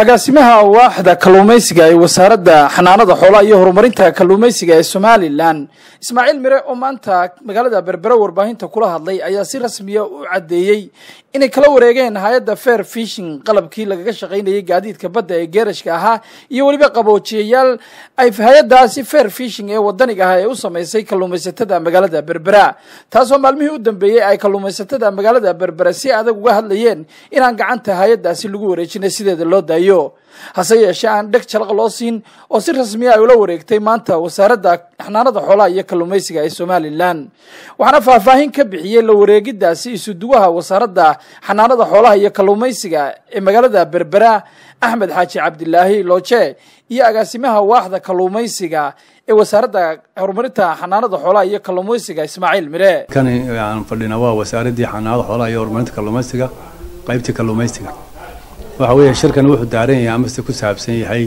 agaasimaha waaxda kalluumaysiga ee wasaaradda xanaanada xoolaha iyo horumarinta kalluumaysiga ee somalilan ismaaciil mire oo maanta magaalada berbere warbaahinta kula hadlay ayaa si rasmiya u caddeeyey inay kala wareegeen hay-adda fair fishing qalabkii lagaga shaqaynayay gaadiidka badda ee geerashka ahaa iyo weliba qaboojiyayaal ay hay-addaasi fair fishing ee wadaniga ah ee u samaysay kalluumaysatada magaalada berbera taasoo maalmihii u dambeeyey ay kalluumaysatada magaalada berbera si adag uga hadlayeen inaan gacanta hay-addaasi lagu wareejinay sideeda loo daayo hase yeeshee aan dheg jalaq loo siin oo si rasmiya ay ula wareegtay maanta wasaaradda xanaanada xoolaha iyo kalluumaysiga ee somalilan waxaana faahfaahin ka bixiyey la wareegidaasi isuduwaha wasaaradda xanaanada xoolaha iyo kalluumaysiga ee magaalada berbera axmed xaaji cabdilaahi looje iyo agaasimaha waaxda kalluumaysiga ee wasaaradda horumarinta xanaanada xoolaha iyo kalluumaysiga ismaaciil mire kani aan fadhina waa wasaaraddii xanaanada xoolaha iyo horumarinta kalluumaysiga qaybtii kalluumaysiga waxa weeye shirkan wuxuu daaran yahay amase ku saabsan yahay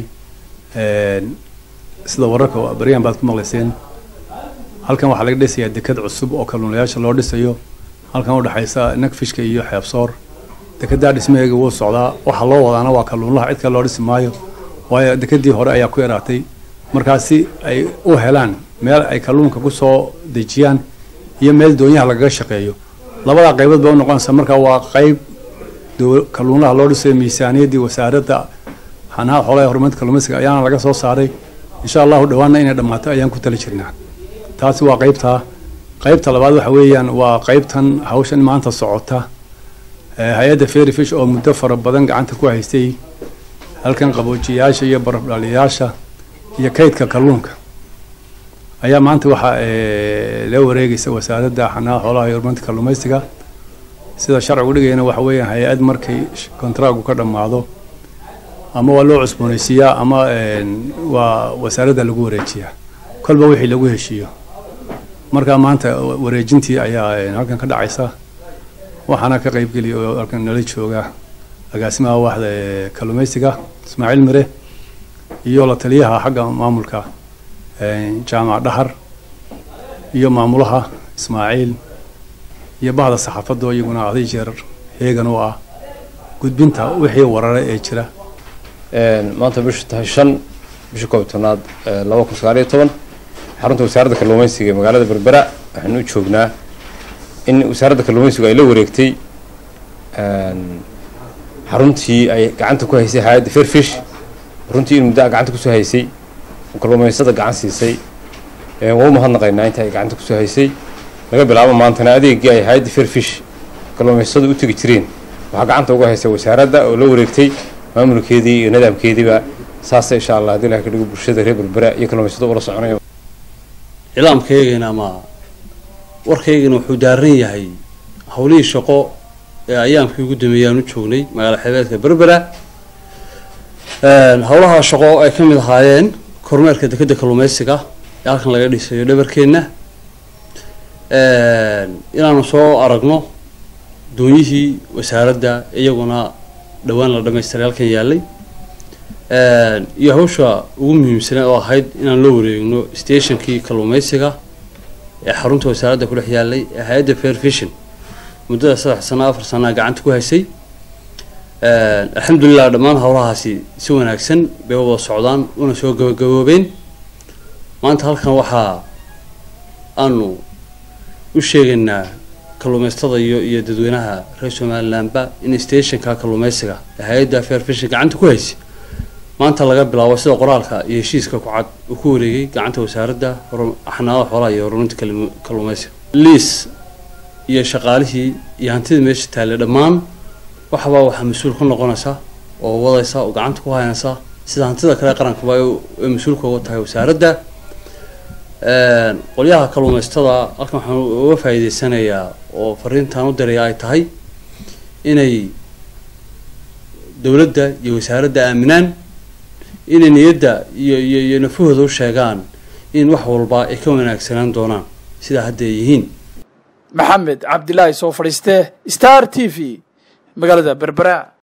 sida wararka baryahan baad ku maqlayseen halkan waxaa laga dhisayaa deked cusub oo kalluunayaasha loo dhisayo halkan udhexaysa nagfishka iyo xeebsoor dekedaa dhismaheega wuu socdaa waxa loo wadaana waa kalluunlaha cid kale loo dhisi maayo waayo dekedii hore ayaa ku yaraatay markaasi ay u helaan meel ay kalluunka kusoo dejiyaan iyo meel doonyaha lagaga shaqeeyo labadaa qaybood ba u noqonaysa marka waa qayb kalluunlaha loo dhisayo miisaaniyaddii wasaaradda xanaha xoolaha horumarinta kalluumaysiga ayaana laga soo saaray insha allahu dhawaanna inay dhammaato ayaan ku tali jirnaa taasi waa qaybtaa qaybta labaad waxa weeyaan waa qaybtan hawshan maanta socota hay-adda fairy fish oo muddo fara badan gacanta ku haystay halkan qaboojiyayaasha iyo barafdhaliyayaasha iyo kaydka kalluunka ayaa maanta waxaa la wareegaysa wasaaradda xanaha xoolaha iyo horumarinta kalluumaysiga sida sharcigu dhigayana waxa weeyaan hay-ad markay kontraagu ka dhammaado ama waa loo cusboonaysiiyaa ama waa wasaaradda lagu wareejiyaa kolba wixii lagu heshiiyo markaa maanta wareejintii ayaa halkan ka dhacaysa waxaana ka qaybgeliya oo halkan nala jooga agaasimaha waaxda ee kalluumaysiga ismaaciil mire iyo la taliyaha xagga maamulka jaamac dhahar iyo maamulaha ismaaciil iyo bahda saxaafadoo iyaguna aday jeer heegan u ah gudbinta wixii warare ee jira maanta bishu tahay shan bisha koob tobnaad laba kun sagaal iyo toban xarunta wasaaradda kalluumaysiga ee magaalada berbera waxaanu u joognaa in wasaaradda kalluumaysigu ay la wareegtay xaruntii ay gacanta ku haysay hay-adda fairfish runtii in muddaa gacanta kusoo haysay oo kalluumaysada gacan siisay waa u mahadnaqaynaa inta ay gacanta kusoo haysay laga bilaabo maantana adeegii ay hay-adda fairfish kalluumaysadu u tegi jireen waxaa gacanta uga haysay wasaaradda oo la wareegtay maamulkeedii iyo nidaamkeediiba saasa insha allah hadii ilaha ka dhigo bulshada reer berbera iyo kalluumaysada ula soconayo cilaamkaygana ama warkaygana wuxuu daaran yahay howlihii shaqo ee ayaamkii ugu dambeeyay aan u joognay magaala xeebeedka berbera howlaha shaqo ay ka mid ahaayeen kormeerka dekedda kalluumaysiga ee halkan laga dhisayo dhabarkeenna inaanu soo aragno doonyihii wasaaradda iyaguna dhowaan la dhamaystiray halkan yaallay iyo hawsha ugu muhiimsanaa oo ahayd inaan loo wareegno stationkii kalluumaysiga ee xarunta wasaaradda ku dhex yaallay ee hay-adda fair fishin muddada saddex sano afar sanaa gacanta ku haysay alxamdulilah dhammaan howlahaasi si wanaagsan bay wada socdaan una soo gabagaboobeen maanta halkan waxaa aanu u sheegaynaa kalluumaystada iyo iyo dadweynaha reer somalilandba in stationka kalluumaysiga ee hay-adda fair fishin gacanta ku haysay maanta laga bilaabo sida qoraalka iyo heshiiska ku cad uu ku wareegay gacanta wasaaradda xanaanada xoolaha iyo horumarinta kalluumaysiga liis iyo shaqaalihii iyo hantidii meesha taallay dhammaan waxbaa waxaa mas-uul ka noqonaysa oo wadaysa oo gacanta ku haynaysa sida hantida kale qarankaba ay mas-uulka uga tahay wasaaradda qolyaha kalluumaystada halkan waxaan uga faa'iideysanayaa oo fariintaan u diraya ay tahay inay dowladda iyo wasaaradda aaminaan inay niyadda iyo iyo iyo nafahooda u sheegaan in wax walba ay ka wanaagsanaan doonaan sidaa hadda ay yihiin maxamed cabdilaahi soo fadhiiste star t v magaalada berbera